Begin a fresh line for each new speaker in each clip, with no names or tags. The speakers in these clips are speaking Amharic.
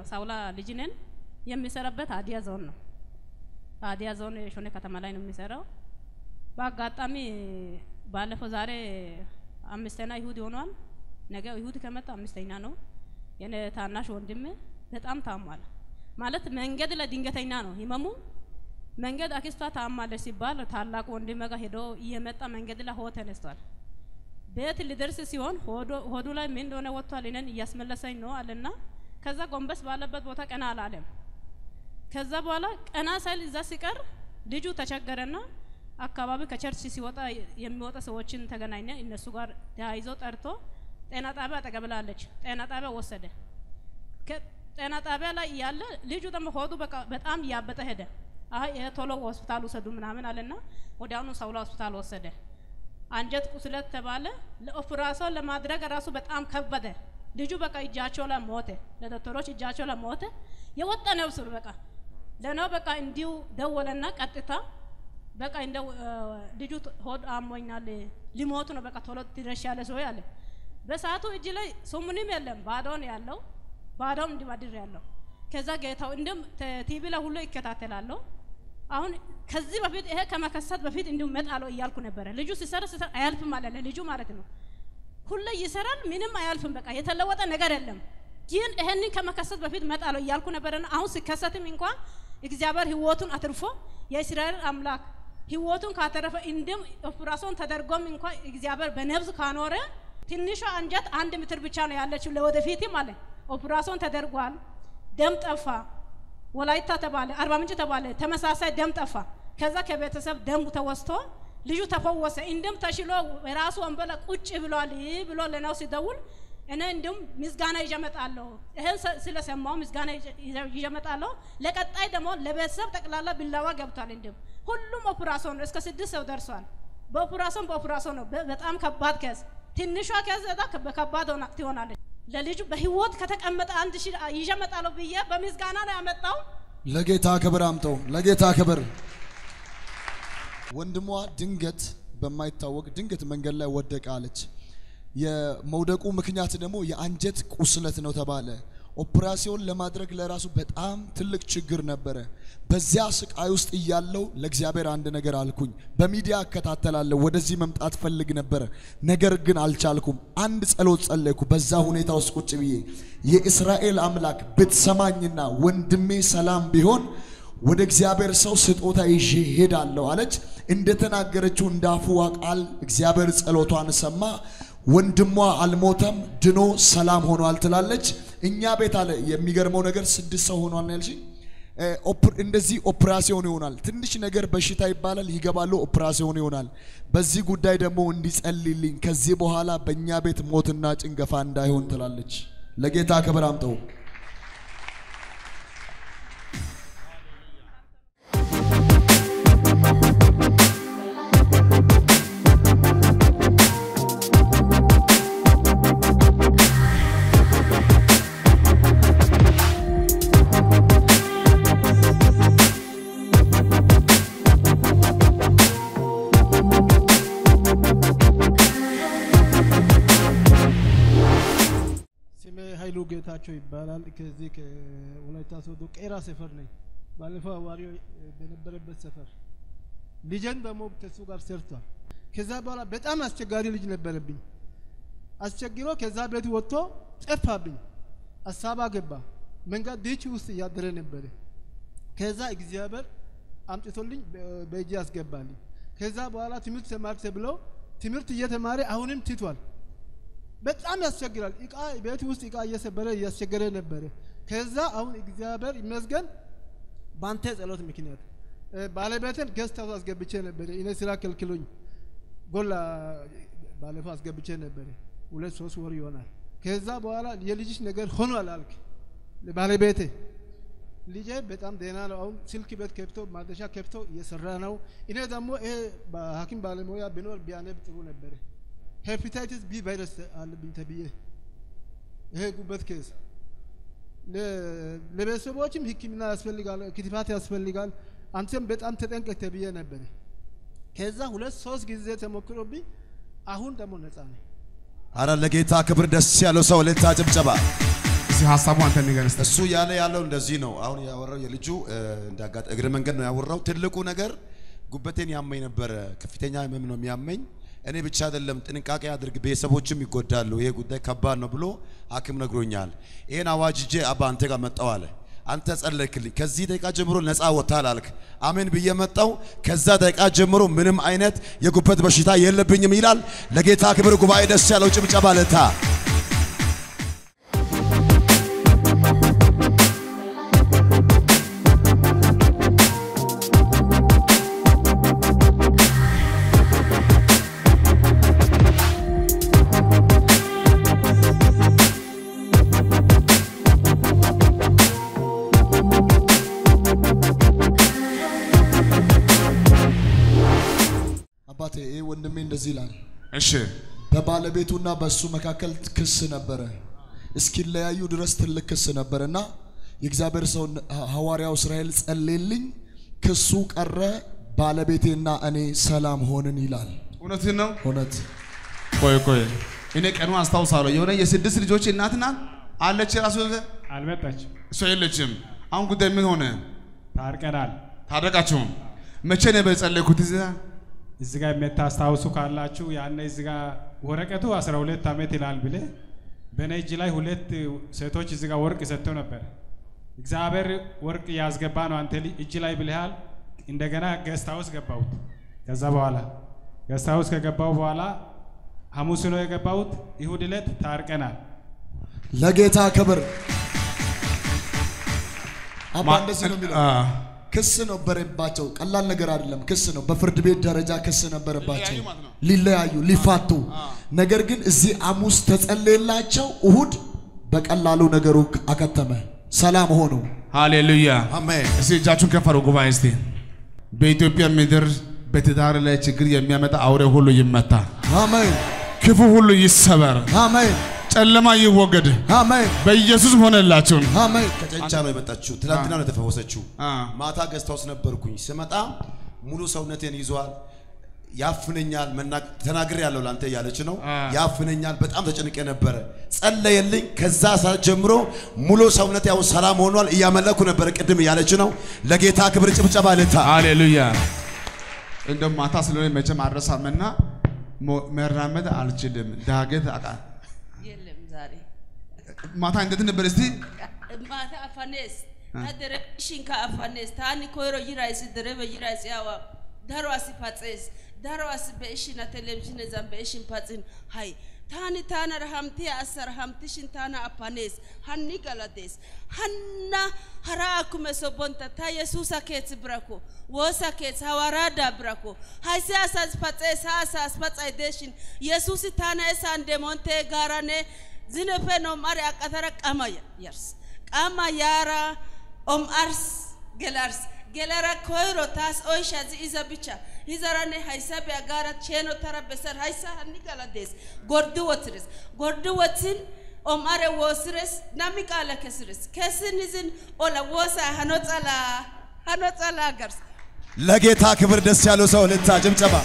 ሳውላ ልጅ ነን። የሚሰራበት ሀዲያ ዞን ነው። ሀዲያ ዞን ሾኔ ከተማ ላይ ነው የሚሰራው። በአጋጣሚ ባለፈው ዛሬ አምስተኛ ይሁድ ሆኗል። ነገ ይሁድ ከመጣ አምስተኛ ነው። የኔ ታናሽ ወንድም በጣም ታሟል። ማለት መንገድ ላይ ድንገተኛ ነው ህመሙ። መንገድ አክስቷ ታማለች ሲባል ታላቁ ወንድሜ ጋር ሄዶ እየመጣ መንገድ ላይ ሆ ተነስቷል። ቤት ሊደርስ ሲሆን ሆዱ ላይ ምን እንደሆነ ወጥቷል። እኔን እያስመለሰኝ ነው አለና ከዛ ጎንበስ ባለበት ቦታ ቀና አላለም። ከዛ በኋላ ቀና ሳይል እዛ ሲቀር ልጁ ተቸገረና አካባቢ ከቸርች ሲወጣ የሚወጣ ሰዎችን ተገናኘ። እነሱ ጋር ተያይዞ ጠርቶ ጤና ጣቢያ አጠገብላለች። ጤና ጣቢያ ወሰደ። ጤና ጣቢያ ላይ እያለ ልጁ ደግሞ ሆዱ በቃ በጣም እያበጠ ሄደ። አይ ይሄ ቶሎ ሆስፒታል ውሰዱ ምናምን አለና ወዲያውኑ ሳውላ ሆስፒታል ወሰደ። አንጀት ቁስለት ተባለ። ለኦፕራሲዮን ለማድረግ ራሱ በጣም ከበደ። ልጁ በቃ እጃቸው ላይ ሞተ። ለዶክተሮች እጃቸው ላይ ሞተ። የወጣ ነፍሱ በቃ ለነው በቃ እንዲሁ ደወለና ቀጥታ በቃ እንደ ልጁ ሆድ አሞኛል ሊሞቱ ነው በቃ ቶሎ ትደርሻለሽ ወይ አለ። በሰዓቱ እጅ ላይ ሱሙንም የለም ባዶ ነው ያለው። ባዶም እንዲባድር ያለው ከዛ ጌታው እንደም ቲቪ ላይ ሁሉ ይከታተላለሁ። አሁን ከዚህ በፊት ይሄ ከመከሰት በፊት እንዲሁ መጣለው እያልኩ ነበረ። ልጁ ሲሰራ ሲሰራ አያልፍም አለ ልጁ ማለት ነው። ሁሌ ይሰራል፣ ምንም አያልፍም። በቃ የተለወጠ ነገር የለም። ግን ይሄንን ከመከሰት በፊት መጣለው እያልኩ ነበረና አሁን ሲከሰትም እንኳን እግዚአብሔር ህይወቱን አትርፎ የእስራኤል አምላክ ህይወቱን ካተረፈ እንድም ኦፕራሲዮን ተደርጎም እንኳን እግዚአብሔር በነብስ ካኖረ ትንሿ አንጀት አንድ ሜትር ብቻ ነው ያለችው ለወደፊትም አለ። ኦፕራሲዮን ተደርጓል። ደም ጠፋ። ወላይታ ተባለ፣ አርባ ምንጭ ተባለ፣ ተመሳሳይ ደም ጠፋ። ከዛ ከቤተሰብ ደም ተወስቶ ልጁ ተፈወሰ። እንደም ተሽሎ የራሱ ወንበለ ቁጭ ብሏል ብሎ ለናው ሲደውል እኔ እንዲሁም ምስጋና ይዤ እመጣለሁ። ይህን ስለሰማው ምስጋና ይዤ እመጣለሁ። ለቀጣይ ደግሞ ለቤተሰብ ጠቅላላ ቢላዋ ገብቷል። እንዲሁም ሁሉም ኦፕራሲዮን ነው። እስከ ስድስት ሰው ደርሷል። በኦፕራሲዮን በኦፕራሲዮን ነው። በጣም ከባድ ከዝ ትንሿ ከዝ በከባድ ትሆናለች። ለልጁ በህይወት ከተቀመጠ አንድ ሺህ ይዤ እመጣለሁ ብዬ በምስጋና ነው ያመጣው።
ለጌታ ክብር አምጠው፣ ለጌታ ክብር። ወንድሟ ድንገት በማይታወቅ ድንገት መንገድ ላይ ወደቀ አለች። የመውደቁ ምክንያት ደግሞ የአንጀት ቁስለት ነው ተባለ። ኦፕራሲዮን ለማድረግ ለራሱ በጣም ትልቅ ችግር ነበረ። በዚያ ስቃይ ውስጥ እያለው ለእግዚአብሔር አንድ ነገር አልኩኝ። በሚዲያ እከታተላለሁ፣ ወደዚህ መምጣት ፈልግ ነበረ፣ ነገር ግን አልቻልኩም። አንድ ጸሎት ጸለይኩ። በዛ ሁኔታ ውስጥ ቁጭ ብዬ የእስራኤል አምላክ ብትሰማኝና ወንድሜ ሰላም ቢሆን ወደ እግዚአብሔር ሰው ስጦታ ይዤ ሄዳለሁ አለች። እንደተናገረችው እንዳፉዋ ቃል እግዚአብሔር ጸሎቷን ሰማ። ወንድሟ አልሞተም፣ ድኖ ሰላም ሆኗል ትላለች። እኛ ቤት አለ የሚገርመው ነገር ስድስት ሰው ሆኗል ያልሽ እንደዚህ ኦፕራሲዮን ይሆናል። ትንሽ ነገር በሽታ ይባላል፣ ይገባሉ፣ ኦፕራሲዮን ይሆናል። በዚህ ጉዳይ ደግሞ እንዲጸልይልኝ ከዚህ በኋላ በእኛ ቤት ሞትና ጭንገፋ እንዳይሆን ትላለች። ለጌታ ክብር አምጠው።
ስሜ ኃይሉ ጌታቸው ይባላል። ከዚህ ከወላይታ ሶዶ ቄራ ሰፈር ነኝ። ባለፈው አዋሪው በነበረበት ሰፈር ልጄን ደግሞ ከሱ ጋር ሰርቷል። ከዛ በኋላ በጣም አስቸጋሪ ልጅ ነበረብኝ። አስቸግሮ ከዛ ቤት ወጥቶ ጠፋብኝ። አሳባ ገባ። መንገድ ዲች ውስጥ እያደረ ነበረ። ከዛ እግዚአብሔር አምጥቶልኝ በእጅ አስገባልኝ። ከዛ በኋላ ትምህርት ተማር ተብሎ ትምህርት እየተማረ አሁንም ትቷል። በጣም ያስቸግራል። እቃ ቤት ውስጥ እቃ እየሰበረ እያስቸገረ ነበረ። ከዛ አሁን እግዚአብሔር ይመስገን በአንተ ጸሎት ምክንያት ባለቤትን ገስት ሃውስ አስገብቼ ነበረ። እኔ ስራ ከልክሎኝ ጎላ ባለፈው አስገብቼ ነበረ። ሁለት ሶስት ወር ይሆናል። ከዛ በኋላ የልጅሽ ነገር ሆኗል አልክ ባለቤቴ። ልጄ በጣም ደህና ነው። አሁን ስልክ ቤት ከፍቶ ማደሻ ከፍቶ እየሰራ ነው። እኔ ደግሞ ይሄ በሐኪም ባለሙያ ቢኖር ቢያነብ ጥሩ ነበረ። ሄፓታይቲስ ቢ ቫይረስ አለብኝ ተብዬ ይሄ ጉበት ኬስ ለቤተሰቦችም ሕክምና ያስፈልጋል፣ ክትባት ያስፈልጋል። አንተም በጣም ተጠንቀቅ ተብዬ ነበር። ከዛ ሁለት ሶስት ጊዜ ተሞክሮብኝ አሁን ደግሞ ነፃ ነኝ።
አረ ለጌታ ክብር ደስ ያለው ሰው ለታ ጭብጨባ።
ሀሳቡ አንተ ንገር እስቲ።
እሱ ያለ ያለው እንደዚህ ነው። አሁን ያወራው የልጁ እ፣ እንዳጋጠ እግረ መንገድ ነው ያወራው። ትልቁ ነገር ጉበቴን ያመኝ ነበረ። ከፍተኛ ህመም ነው የሚያመኝ። እኔ ብቻ አይደለም ጥንቃቄ አድርግ፣ ቤተሰቦችም ይጎዳሉ፣ ይሄ ጉዳይ ከባድ ነው ብሎ ሐኪም ነግሮኛል። ይሄን አዋጅ ይዤ አባ አንተ ጋር መጣው አለ። አንተ ጸለይክልኝ፣ ከዚህ ደቂቃ ጀምሮ ነፃ ወጥተሃል አልክ። አሜን ብዬ መጣው። ከዛ ደቂቃ ጀምሮ ምንም አይነት የጉበት በሽታ የለብኝም ይላል። ለጌታ ክብር ጉባኤ ደስ ያለው ጭብጨባ ለታ
አባቴ ይህ ወንድሜ እንደዚህ ይላል።
እሺ
በባለቤቱና በእሱ መካከል ክስ ነበረ። እስኪለያዩ ድረስ ትልቅ ክስ ነበረ እና የእግዚአብሔር ሰው ሐዋርያው እስራኤል ጸሌልኝ፣ ክሱ ቀረ፣ ባለቤቴና እኔ ሰላም ሆንን ይላል።
እውነትህን ነው።
እውነት
ቆይ ቆይ እኔ ቀኑ አስታውሳለሁ። የሆነ የስድስት ልጆች እናት ናት አለች። ራሱ
አልመጣችም።
እሷ የለችም። አሁን ጉዳይ ምን ሆነ?
ታርቀናል።
ታረቃችሁም? መቼ ነበር የጸለይኩት? እዚህ ጋር?
እዚህ ጋር የምታስታውሱ ካላችሁ ያኔ እዚህ ጋር ወረቀቱ 12 ዓመት ይላል ብለ በእኔ እጅ ላይ ሁለት ሴቶች እዚህ ጋር ወርቅ ሰጥተው ነበር። እግዚአብሔር ወርቅ ያስገባ ነው አንተ ልጅ እጅ ላይ ብልሃል። እንደገና ገስት ሃውስ ገባሁት። ከዛ በኋላ ገስት ሃውስ ከገባሁ በኋላ ሐሙስ ነው የገባሁት። ይሁድ ዕለት ታርቀናል።
ለጌታ ክብር። አባ
ማ-
እንደዚህ ነው የሚለው
አ፣
ክስ ነበረባቸው። ቀላል ነገር አይደለም። ክስ ነው። በፍርድ ቤት ደረጃ ክስ ነበረባቸው
ሊለያዩ ማለት ነው።
ሊለያዩ ሊፋቱ። ነገር ግን እዚህ ሐሙስ ተጸለየላቸው። እሁድ በቀላሉ ነገሩ አከተመ፣ ሰላም ሆኑ።
ሃሌሉያ
አሜን።
እስቲ እጃችሁን ከፍ አድርጉ ጉባኤ እስቲ። በኢትዮጵያ ምድር በትዳር ላይ ችግር የሚያመጣ አውሬ ሁሉ ይመታ፣
አሜን
ክፉ ሁሉ ይሰበር፣
አሜን
ጨለማ ይወገድ።
አሜን
በኢየሱስ ሆነላችሁ።
አሜን።
ከጨንቻ ነው የመጣችው። ትናንትና ነው የተፈወሰችው።
አ፣
ማታ ገዝታ ውስጥ ነበርኩኝ። ስመጣ ሙሉ ሰውነቴን ይዟል፣ ያፍነኛል። መናገር ተናግሬ ያለው ላንተ እያለች ነው።
አ።
ያፍነኛል። በጣም ተጨንቄ ነበረ። ጸለየልኝ። ከዛ ሰዓት ጀምሮ ሙሉ ሰውነቴ ያው ሰላም ሆኗል። እያመለኩ ነበረ ቅድም እያለች ነው። ለጌታ ክብር ጭብጨባ ልታ
ሃሌሉያ። እንደው ማታ ስለሆነ መቼም አልረሳምና ሞ- መራመድ አልችልም። ዳገት አቃ
የለም ዛሬ
ማታ እንዴት ነበር እስቲ?
ማታ አፋኔስ ታደረ ሽንካ አፋኔስ ታኒ ኮይሮ ይራይስ ደረበ ይራይስ ያዋ ዳሮ አሲ ፓጼስ ዳሮ አሲ በእሽና ቴሌቪዥን ዘን በእሽን ፓጽን ሃይ ታኒ ታና ረሃምቴ አሰር ሃምትሽን ታና አፋኔስ ሃኒ ገላዴስ ሃና ሀራ አኩመ ሶቦንተ ታ የሱሳ ኬት ብረኮ ወሳ ኬት ሐዋራዳ ብረኮ ሃይሴ አሳስ ፓጼስ አሳስ ፓጻይ ደሽን የሱስ ታና እሳን ደሞንቴ ጋራኔ ዝነፈ ኖም አሪ አቀተረ ቀማ የርስ ቀማ ያራ ኦም አርስ ገላርስ ገለራ ኮይሮ ታስ ኦይሻ ዚ ኢዘ ብቻ ሂዘራኔ ሃይሳ ቢያጋራ ቼኖ ተረ በሰር ሃይሳ ሀኒ ገላዴስ ጎርድ ወትርስ ጎርድ ወትን ኦም አሬ ወስርስ ናሚ ቃለ ከስርስ ከስን ዝን ኦላ ወሳ ሀኖ ጸላ ሀኖ ጸላ ገርስ
ለጌታ ክብር ደስ ያለው ሰው ልታ ጭብጨባ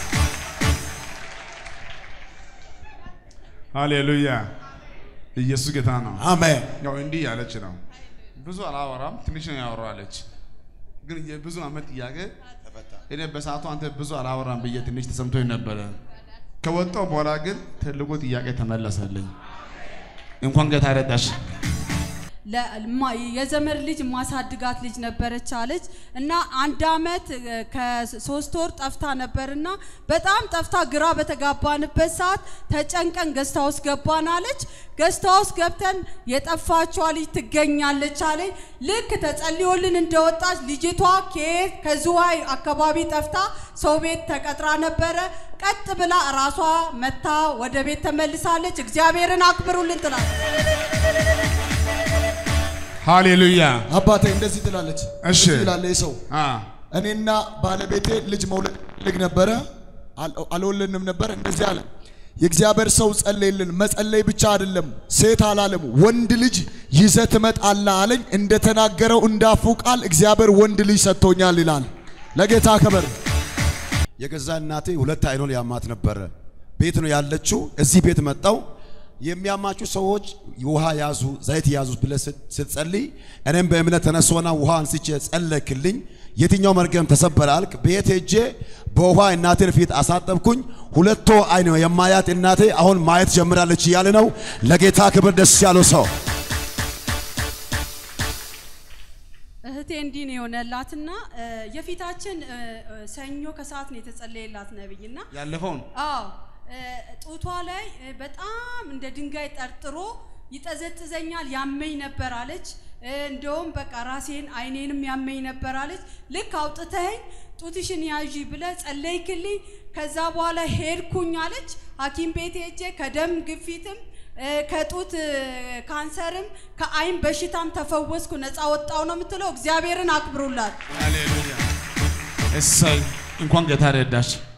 ሃሌሉያ። ኢየሱስ ጌታ ነው።
አሜን።
ያው እንዲህ ያለች ነው። ብዙ አላወራም፣ ትንሽ ነው ያወራለች። ግን የብዙ ዓመት ጥያቄ እኔ በሰዓቱ አንተ ብዙ አላወራም ብዬ ትንሽ ተሰምቶኝ ነበረ። ከወጣው በኋላ ግን ትልቁ ጥያቄ ተመለሰልኝ። እንኳን ጌታ ረዳሽ።
ለማ- የዘመድ ልጅ ማሳድጋት ልጅ ነበረች አለች እና አንድ አመት እ፣ ከሶስት ወር ጠፍታ ነበርና በጣም ጠፍታ ግራ በተጋባንበት ሰዓት ተጨንቀን ገስታ ውስጥ ገባን አለች። ገስታ ውስጥ ገብተን የጠፋችዋ ልጅ ትገኛለች አለች። ልክ ተጸልዮልን እንደወጣች ልጅቷ ከየት ከዝዋይ አካባቢ ጠፍታ ሰው ቤት ተቀጥራ ነበረ። ቀጥ ብላ ራሷ መታ ወደ ቤት ተመልሳለች። እግዚአብሔርን አክብሩልን ትላለች።
ሃሌሉያ።
አባቴ እንደዚህ ትላለች።
እሺ።
እንደዚህ ይላል ይህ ሰው
አ
እኔና ባለቤቴ ልጅ መውለድ ልግ ነበረ፣ አል- አልወለድንም ነበር። እንደዚህ አለ። የእግዚአብሔር ሰው ጸለይልን። መጸለይ ብቻ አይደለም፣ ሴት አላለም፣ ወንድ ልጅ ይዘህ ትመጣለህ አለኝ። እንደተናገረው እንዳፉ ቃል እግዚአብሔር ወንድ ልጅ ሰጥቶኛል ይላል። ለጌታ ክብር።
የገዛ እናቴ ሁለት አይኖን ያማት ነበረ። ቤት ነው ያለችው። እዚህ ቤት መጣው የሚያማችሁ ሰዎች ውሃ ያዙ፣ ዘይት ያዙ ብለህ ስት- ስትጸልይ እኔም በእምነት ተነሶና ውሃ አንስቼ ጸለክልኝ። የትኛው መርገም ተሰበረ አልክ። ቤት ሄጄ በውሃ እናቴን ፊት አሳጠብኩኝ። ሁለቶ አይን የማያት እናቴ አሁን ማየት ጀምራለች እያለ ነው። ለጌታ ክብር ደስ ያለው ሰው
እህቴ እንዲህ ነው የሆነላትና እ፣ የፊታችን እ፣ እ፣ ሰኞ ከሰዓት ነው የተጸለየላት ነብይና
ያለፈውን
አዎ እ፣ ጡቷ ላይ እ፣ በጣም እንደ ድንጋይ ጠርጥሮ ይጠዘጥዘኛል፣ ያመኝ ነበር አለች። እ፣ እንደውም በቃ ራሴን አይኔንም ያመኝ ነበር አለች። ልክ አውጥተኸኝ ጡትሽን ያዢ ብለ ጸለይክልኝ። ከዛ በኋላ ሄድኩኝ አለች። ሐኪም ቤት ሄጄ ከደም ግፊትም እ፣ ከጡት እ፣ ካንሰርም ከአይን በሽታም ተፈወስኩ፣ ነፃ ወጣው ነው የምትለው። እግዚአብሔርን አክብሩላት።
ሃሌሉያ። እሰይ እንኳን ጌታ ረዳች።